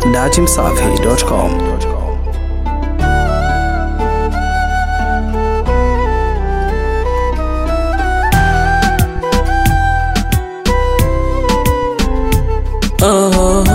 datimsafi.com. Oh.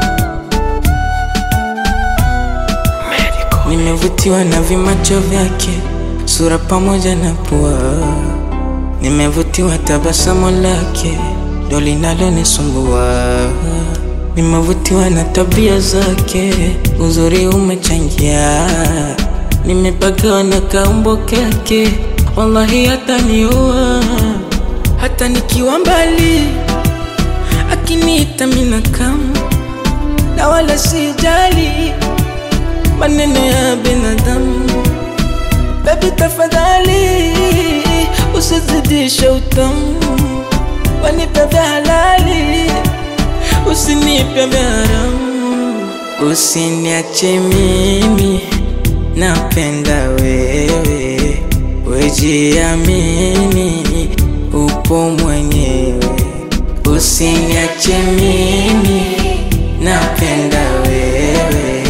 Nimevutiwa na vimacho vyake, sura pamoja na pua. Nimevutiwa tabasamu lake, ndo linalonisumbua. Nimevutiwa na tabia zake, uzuri umechangia. Nimepagawa na kaumbo kake, wallahi hataniua hata nikiwa mbali akiniita mina kama na wala sijali maneno ya binadamu. Baby tafadhali usizidishe utamu, wanipe vya halali, usinipe vya haramu. Usiniache mimi, napenda wewe, wejiamini, upo mwenyewe Usiniache mimi, napenda wewe,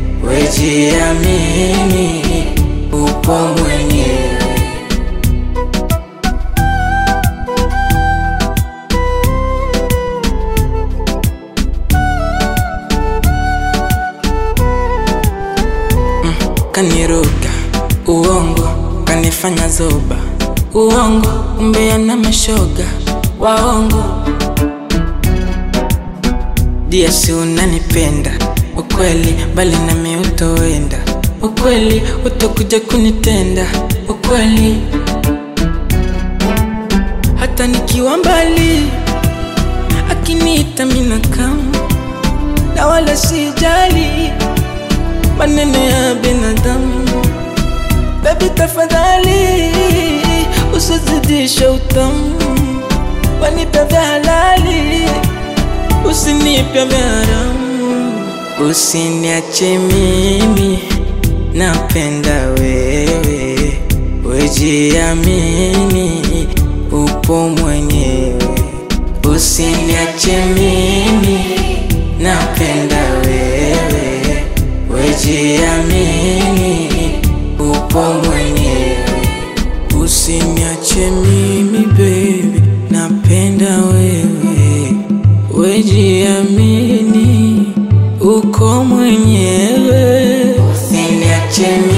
wejiamini, upo mwenyewe. Mm, kaniruka uongo, kanifanya zoba uongo, umbea na mashoga waongo dia si unanipenda ukweli, bali nami utoenda ukweli, utakuja kunitenda ukweli, hata nikiwa mbali, akiniita mina kama na wala sijali maneno ya binadamu. Baby tafadhali usizidishe utamu, wanipe vya halali usinipe vya haramu. Usiniache mimi, napenda wewe, wejiamini, upo mwenyewe. Usiniache mimi, napenda wewe, wejiamini, upo mwenyewe. Usiniache mimi baby, napenda wewe, wejiamini, uko mwenyewe. Usiniache mimi